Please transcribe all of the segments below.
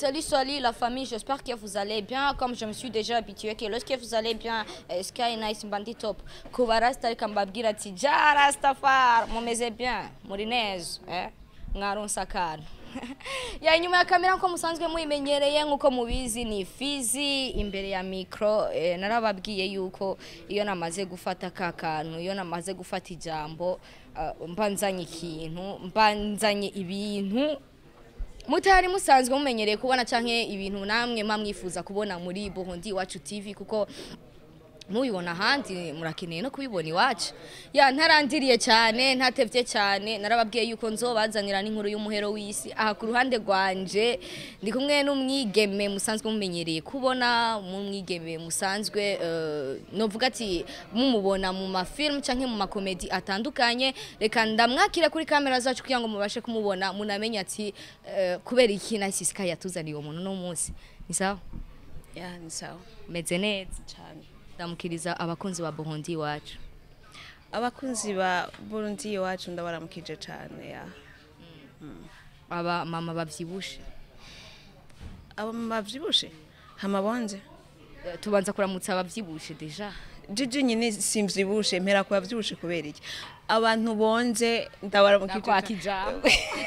Salut, salut la famille, j'espère que vous allez bien. Comme je me suis déjà habitué que lorsque vous allez bien, eh, Sky Nice Bandi Top. Kuba Rasta reka mbabwira ati ja Rastafari mumeze bien muri neza eh mwaronsa akantu ya inyuma ya kamera nko musanzwe muyimenyereye nk'uko mubizi ni fizi imbere ya mikro eh, narababwiye yuko iyo namaze gufata ka kantu iyo namaze gufata ijambo uh, mbanzanye ikintu mbanzanye ibintu mutari musanzwe mumenyereye kubona canke ibintu namwe mamwifuza kubona muri Burundi iwacu TV kuko mubibona ahandi murakeneye no kubibona iwacu ya ntarandiriye cyane ntatevye cyane narababwiye yuko nzobazanira n'inkuru y'umuhero w'isi aha ku ruhande rwanje ndi kumwe n'umwigeme musanzwe mumenyereye kubona umwigeme musanzwe uh, novuga ati mumubona mu mafilm canke mu makomedi atandukanye reka ndamwakire kuri kamera zacu kugira ngo mubashe kumubona munamenye ati uh, kubera iki nasisika yatuzaniye uwo muntu no munsi ni sawa ya ni sawa meze neza cyane ndamukiriza abakunzi ba Burundi iwacu abakunzi ba burundi iwacu ndabaramukije cyane ya aba mama bavyibushe abamama bavyibushe hama bonze Eh, tubanza kuramutsa abavyibushe deja jiji nyine simvyibushe mpera kuba vyibushe kubera iki abantu bonze ndabaramukije nakwaka cane. ijambo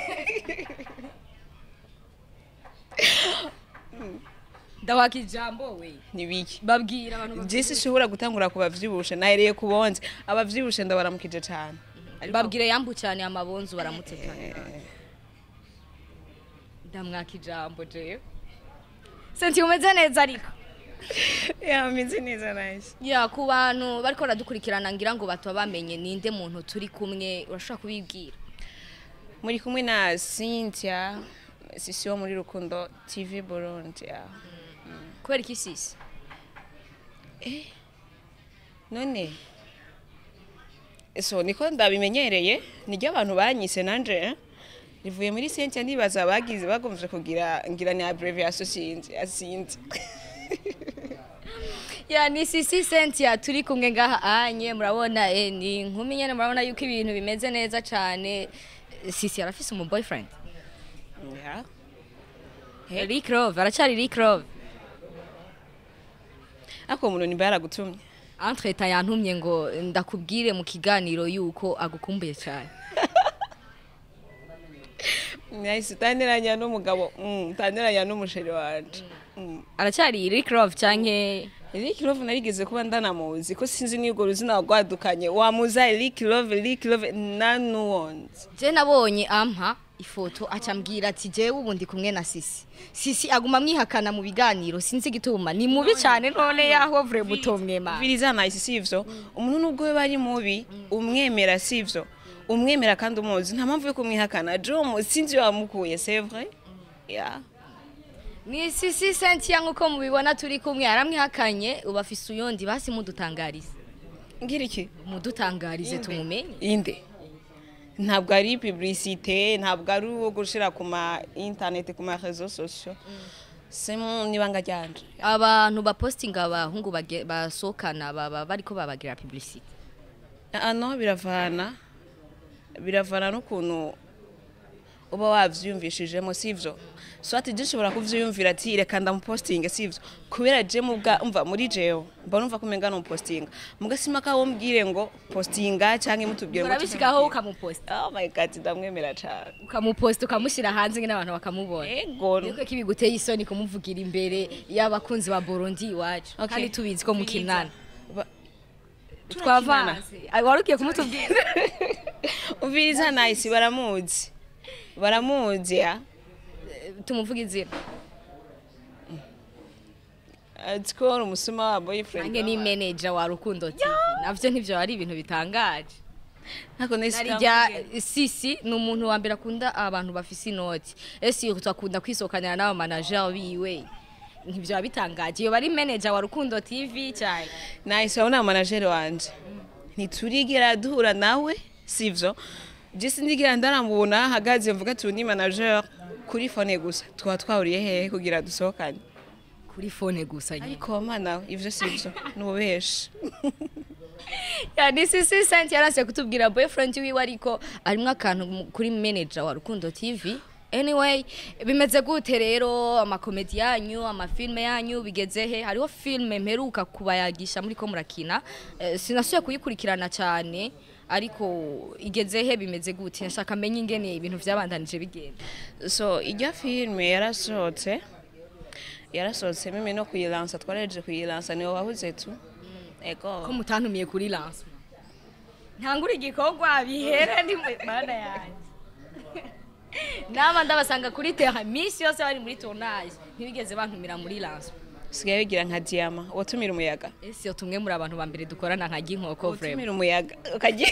ndawaka ijambo we nibiki babwira abantu bavyi- jisi shobora gutangura ku bavyibushe nahereye ku bonze abavyibushe ndabaramukije cyane babwire yambu cyane amabonzu baramutse cyane ndamwaka ijambo jewe senti umeze neza ariko yameze neza nice ya ku bantu bariko baradukurikirana ngira ngo bataba bamenye ninde muntu turi kumwe urashobora kubibwira muri kumwe na Cynthia sisi wo muri rukundo TV Burundi ya kubera iki sisi none so niko ndabimenyereye niryo abantu banyise nanje eh? rivuye muri Cynthia ndibaza bagize bagomvye kugira ngira ni abbreviation sinzi asinzi ya ni sisi sentia turi kumwe ngaha anye murabona eh, ni inkumi nyene murabona yuko ibintu bimeze neza cyane sisi arafise umu boyfriend ya Rick Love aracari Rick Love ako umuntu nimba yaragutumye entreta yantumye ngo ndakubwire mu kiganiro yuko agukumbuye cyane nahise utandiranya n'umugabo mm, utandiranya n'umusheri wanje mm. aracari Rick Love canke Rick Love narigeze kuba ndanamuzi ko sinzi niyo urwo ruzina rwadukanye wamuza Rick Love Rick Love nanuwonzi je nabonye ampa ifoto acambwira ati jewe ubu ndi kumwe na sisi sisi aguma mwihakana mu biganiro sinzi igituma ni mubi cyane none yaho vure mutomwema viriza nice sivyo umuntu nubwo we bari mubi umwemera sivyo umwemera kandi umuzi nta mpamvu yo kumwihakana Jom sinzi wamukuye c'est vrai ya ni sisi sentia nk'uko mubibona turi kumwe yaramwihakanye ubu afise uyundi basi mudutangarize ngira iki mudutangarize tumumenye inde ntabwo ari publicité ntabwo ari uwo gushira ku ma internet ku ma réseaux sociaux c'est mon ibanga ryanje abantu bapostinga abahungu bage- basohokana baba bariko babagira publicity ano biravana biravana n'ukuntu uba wavyiyumvishijemo sivyo so ati je nshobora kuvyiyumvira ati reka ndamupostinge sivyo kubera je mubwa umva muri jewe mba numva ko umenga nomupostinga mugasima ka wombwire ngo postinga canke mutubwire ngo urabishikaho ukamuposta oh my god ndamwemera cane ukamuposta ukamushyira hanze nyine abantu bakamubona ego niko kibiguteye isoni kumuvugira imbere y'abakunzi ba Burundi iwacu Okay. kandi tubizi ko mukinana Ba- twavanze Ay, wari ugiye kumutubwira uviriza nice baramuzi baramuzi ya tumuvuga izina atsikora umusuma wa boyfriend nange ni manager wa Rukundo TV navyo ntivyo ari ibintu bitangaje nako nesi narijya sisi ni umuntu wa mbere akunda abantu bafise inoti ese iyo akunda kwisokanira n'aba manager biwe ntivyo bitangaje iyo bari manager wa Rukundo TV cyane nice urabona manajeri wanje ntiturigera duhura nawe sivyo je sindigera ndaramubona hagaze mvuga ati uyu ni manager kuri fone gusa twaba twahuriye hehe kugira dusohokane kuri fone gusa nyine ariko mana ivyo sivyo nububeshi ya ni sisi senti yaranse kutubwira boyfriend wiwe ariko arimwo akantu mu- kuri manager wa Rukundo TV anyway bimeze gute rero amakomedi yanyu amafilme yanyu bigeze he hariho filme mperuka kubayagisha muri ko murakina eh, sinasuye kuyikurikirana cyane ariko igeze he bimeze gute nshaka menye ingene ibintu vyabandanije bigenda so ijya filime yarasohotse yarasohotse mimi no kuyilansa twarahejeje kuyilansa niwe wabuze tu ko ego mutantumiye kuri lance ntangura igikorwa bihere ndi mana yanjye nama ndabasanga kuri terra minsi yose bari muri tournage ntibigeze bantumira muri lance sigaye bigira nka diyama watumira umuyaga ese iyo tumwe muri abantu ba mbere dukorana nka ginkoko vrema watumira umuyaga ukagira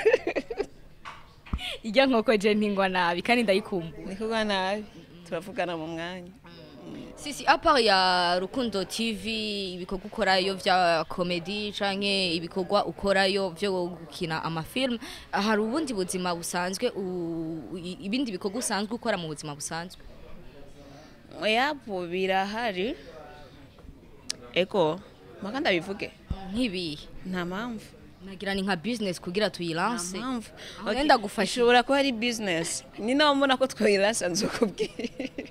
ijya nkoko je ntingwa nabi kandi ndayikumbuye ni kuba nabi turavugana mu mwanya sisi apart ya rukundo tv ibikorwa ukorayo vya komedi canke ibikorwa ukorayo vyo gukina amafilm hari ubundi buzima busanzwe u- i- ibindi bikorwa usanzwe ukora mu buzima busanzwe yapo birahari ego maka ndabivuge nk'ibihe nta mpamvu nagira ni nka business kugira tuyilanse nta mpamvu aho wenda gufasha ishobora kuba ari bizinesi ni nawe mbona ko twayiransa nzukubwira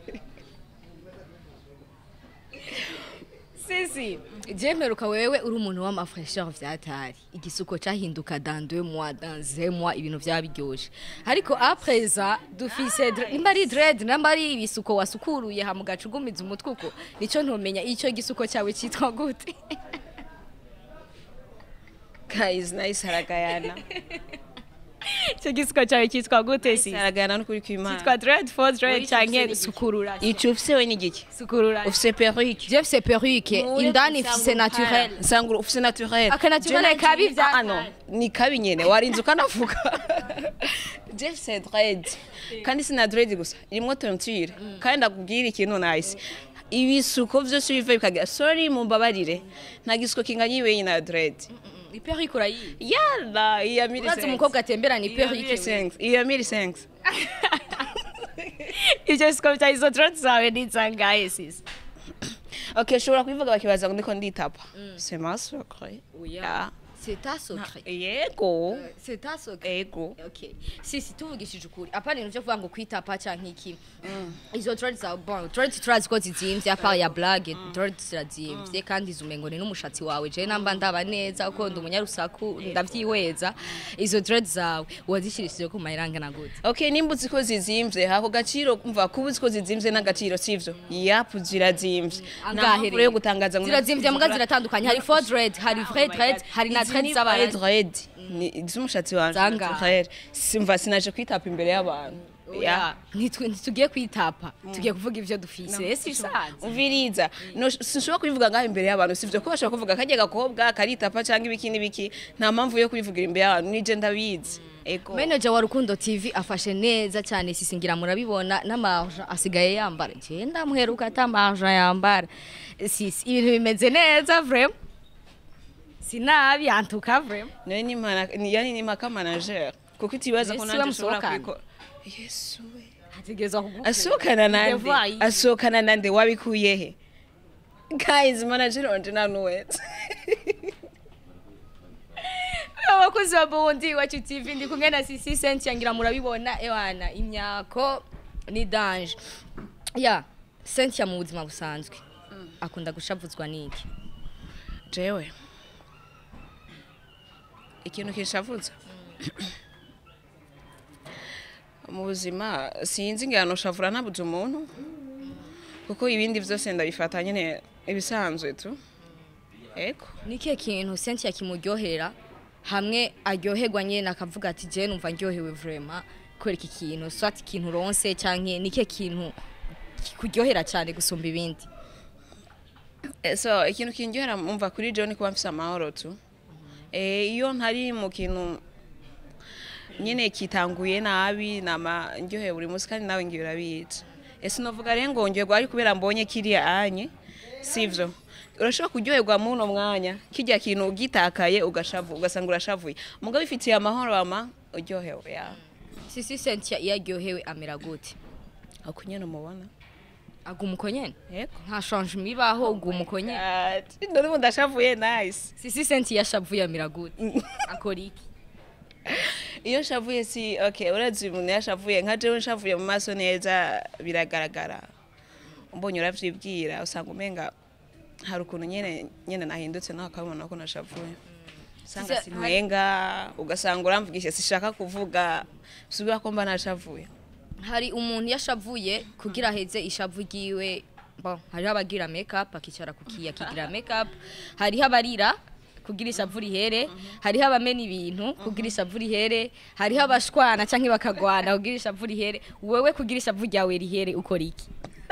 sisi je mperuka wewe uri umuntu w'amafresheur vyatari igisuko cahinduka dans deux mois dans un mois ibintu vyabiryoshe ariko apreza dufise dre- nimba ari dread nimba ari ibisuko wasukuruye ha mugaca ugumiza umutwe uko nico ntomenya ico gisuko cyawe citwa gute guys nice haragayana ico gisuko cyawe citwa gute si haragayana n'ukuri kw'imana citwa dread for dread Uri canke gifise sukurura ico ufise we ni igiki sukurura ufise perruque je fise perruque indani fise naturel nsangura ufise naturel Aka naturel Je kabi nagiye- vya Ah, no ni kabi nyene warinze ukanavuga je fise dread kandi sina dread gusa irimwo tonsure kandi ndakubwira ikintu nice ibisuko vyose biva bikagira sorry mumbabarire nta gisuko kinganya iwe na dread ni perruque urayizi yala iya miri urazi umukobwa atembera ni perruque we. iya miri sense ivyo bisuko vya izo dread zawe ni zangahe sisi okay ushobora kubivuga bakibaza ngo ndiko nditapa c'est ma secret Oya. C'est ta secret. yego C'est ta secret. ego Okay. Sisi tuvugishije ukuri. Apana ibintu byo kuvuga ngo kwitapa canke iki. Izo dreads za bon, dreads turazi ko zizimvye apart ya blague, dreads zirazimvye kandi izumengo ni n'umushatsi wawe. Je namba ndaba neza uko ndi umunyarusaku ndavyihweza. Izo dreads zawe wazishirishije ku mayiranga na gute. okay nimba uzi ko zizimvye hako gaciro umva kuba uzi ko zizimvye n'agaciro sivyo yapu zirazimvye Angahe rero yo gutangaza ngo Zirazimvye muga ziratandukanye. Hari faux dread, hari vrai dread, hari na dread z'abantu. dread ni iz'umushatsi wanje Zangahe? naturel. simva sinaje kwitapa imbere y'abantu Ya, ntitwe- ntitugiye kwitapa. Tugiye kuvuga ivyo dufise. Ese bisanzwe. umviriza No, sinshobora kubivuga ngaho imbere y'abantu sivyo ko bashobora kuvuga kajya gakobwa karitapa cyangwa ibiki n'ibiki nta mpamvu yo kubivugira imbere y'abantu nije ndabizi ego Manager wa Rukundo TV afashe neza cyane sisingira murabibona n'amarja asigaye yambara. Je ndamuheruka atamarja yambara. Sisi ibintu bimeze neza vraiment. Sinabi antuka vraiment. nayo ni mana ni yani ni maka manager kuko itibaza ko Yesu nanje nshobora bamusohokana. kubikora yesu we Hategezwa kugufu. asohokana nande Devoir iyi. asohokana nande wabikuye he guys manager wanje nanuwetse Abakozi ba Bondi wacu TV ndi kumwe na Sisi Cynthia ngira murabibona ewana imyako ni danger. Ya, Cynthia mu buzima busanzwe. Akunda gushavuzwa niki? jewe ikintu kishavuza mu buzima sinzi ngano shavura nabuze umuntu kuko ibindi byose ndabifata nyine ibisanzwe tu ego Nike kintu Cynthia kimuryohera hamwe aryoherwa nyene akavuga ati je numva ndyohewe vraiment kubera iki kintu swat ikintu ronse canke nike kintu kuryohera cyane gusumba ibindi Eh, so ikintu kindyohera mumva kuri jewe ni kuba mfise amahoro tu Eh, iyo ntari mu kintu nyine kitanguye nabi nama ndyoheye buri munsi kandi nawe ngiye urabizi ese novuga rero ngo ndyoherwa ari kubera mbonye kiriya anye sivyo urashobora kuryoherwa muri uno mwanya kirya kintu ugitakaye ugashavu ugasanga urashavuye mugabo bifitiye amahoro ama uryohewe ya sisi Cynthia iyo aryohewe amera gute ako nyene umubona aguma uko nyene yego nta change mibaho uguma uko nyene none ubu ndashavuye nice sisi Cynthia yashavuye amera gute akora iki iyo nshavuye si okay urazi umuntu yashavuye nka jewe nshavuye mu maso neza biragaragara mbonye uravyibwira usanga umenga hari ukuntu nyene nyene nahindutse nawe akabona ko nashavuye usanga Sisa- sinwenga ugasanga uramvugisha sishaka kuvuga subira ko mba nashavuye hari umuntu yashavuye kugira aheze ishavu ryiwe bon hariho abagira makeup akicara ku kiya akigira makeup hariho abarira kugira ishavu rihere hariho abamena ibintu kugira ishavu rihere hariho abashwana canke bakagwana kugira ishavu rihere wewe kugira ishavu ryawe rihere ukora iki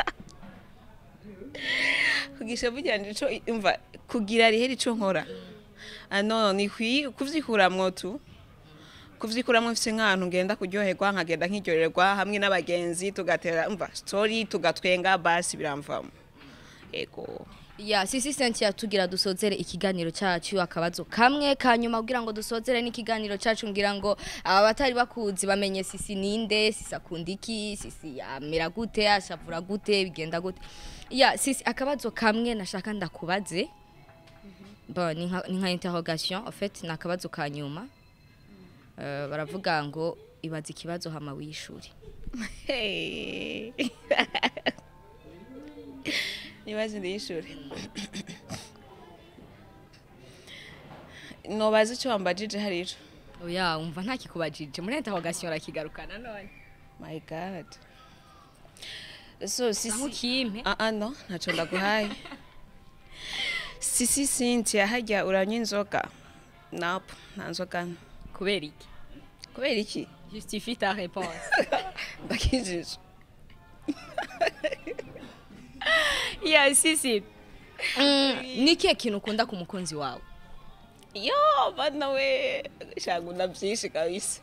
kugisha bujyanje ico umva kugira rihera ico nkora ah no ni kwi kuvyikuramwo tu kuvyikuramwo mfise nk'ahantu ngenda kuryoherwa nkagenda nkiryoherwa hamwe n'abagenzi tugatera umva story tugatwenga basi biramvamo ego ya sisi Cynthia tugira dusozere ikiganiro cyacu akabazo kamwe kanyuma kugira ngo dusozere n'ikiganiro cyacu ngira ngo aba batari bakuzi bamenye sisi ninde sisi akunda iki sisi amera gute ashavura gute bigenda gute ya sisi akabazo kamwe nashaka ndakubaze bon ni nka- ni nka interrogation en fait ni akabazo ka nyuma Eh, baravuga ngo ibaza ikibazo hama wishuri Hey. nibaze ndiyishure nobaza ico wambajije harico oya umva nta kikubajije muri interrogation rakigarukana none my god so sisi aho kimpe Ah ah no ntaco ndaguhaye sisi Cynthia harya uranywa inzoga nope nta nzoga nywa. kubera iki kubera iki justifie ta réponse ndakijije ya sisi mm, ni kihe kintu ukunda ku mukunzi wawe yo bana we shangunda byinshi kabisa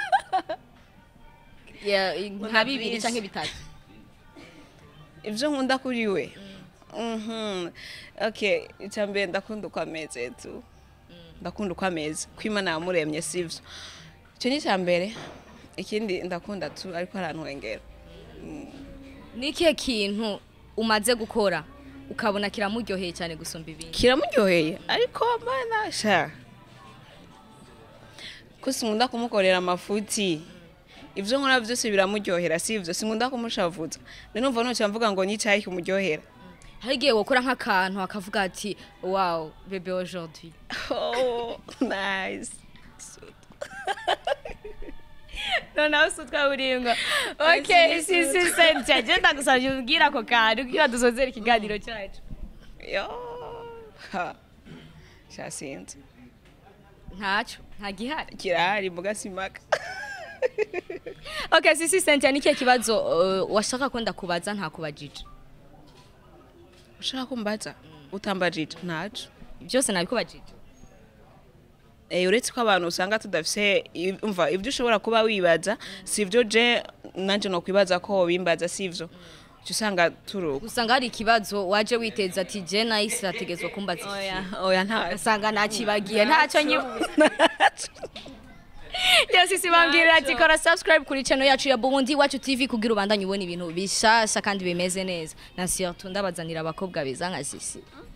Ya, nka bibiri byinshi. canke bitatu ibyo nkunda kuri we Mhm. okay icya mbere ndakunda uko ameze tu ndakunda uko ameze ko imana yamuremye sivyo icyo ni icya mbere ikindi ndakunda tu ariko arantwengera ni ikihe kintu umaze gukora ukabona kiramuryoheye cyane gusumba ibindi kiramuryoheye ariko mbana sha ko sinkunda kumukorera amafuti ibyo nkora byose biramuryohera sivyo sinkunda kumushavuza numva ntacyo mvuga ngo ni icyayi kumuryohera hari igihe wokora nk'akantu akavuga ati wow bebe aujourd'hui oh nice noneho si utwaburingo ok sisi senti genda gusabye ubwira ako kantu kugira dusozere ikiganiro cyacu yo ha sha sinzi ntacyo nta gihari kirahari mbuga simaka ok sisi senti ni ikihe kibazo uh, washaka ko ndakubaza ntakubajije ushaka kumbaza utambajije ntaco byose nabikubajije Eh, uretse ko abantu usanga tudafise i- umva ibyo ushobora kuba wibaza sivyo je nanje no kwibaza ko wobimbaza sivyo uca usanga turuka usanga hari ikibazo waje witeza ati je nahise hategetswe kumbaza iki oya oya nta usanga nakibagiye ntacyo nyibuza yose isi bambwirira ati kora subscribe kuri channel yacu ya Burundi Iwacu TV kugira ubandanye ubona ibintu bishasha kandi bimeze neza na surtout ndabazanira abakobwa beza nka sisi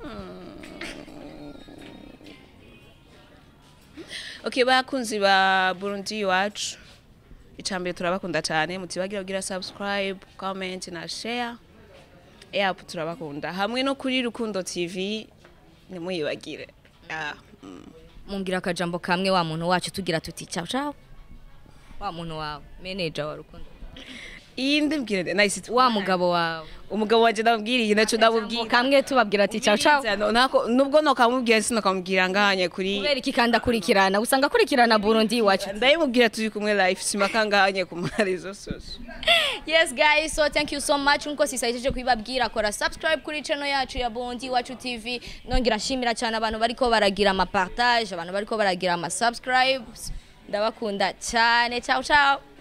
okay bakunzi ba Burundi iwacu icambere turabakunda cyane mutibagira kugira subscribe comment na share yap turabakunda hamwe no kuri Rukundo TV nimuyibagire ah mm. mumbwira akajambo kamwe wa muntu wacu tugira tuti ciao ciao wa muntu wawe manager wa rukundo iyi ndimbwire nice wa mugabo wawe umugabo wanje ndamubwiriye naco ndamubwira kamwe tubabwira ati ciao ciao Ubwiriza, nako nubwo nokamubwira sinokamubwira ngahanye kuri kubera iki kandi akurikirana usanga akurikirana Burundi Iwacu ndayimubwira turi kumwe live simaka ngahanye ku marezo sose Yes guys, so thank you so much nkuko sisayiteje kubibabwira kora subscribe kuri channel yacu ya Bondi Iwacu TV nongera nshimira cyane abantu bariko baragira ama partage abantu bariko baragira ama subscribes ndabakunda cyane ciao ciao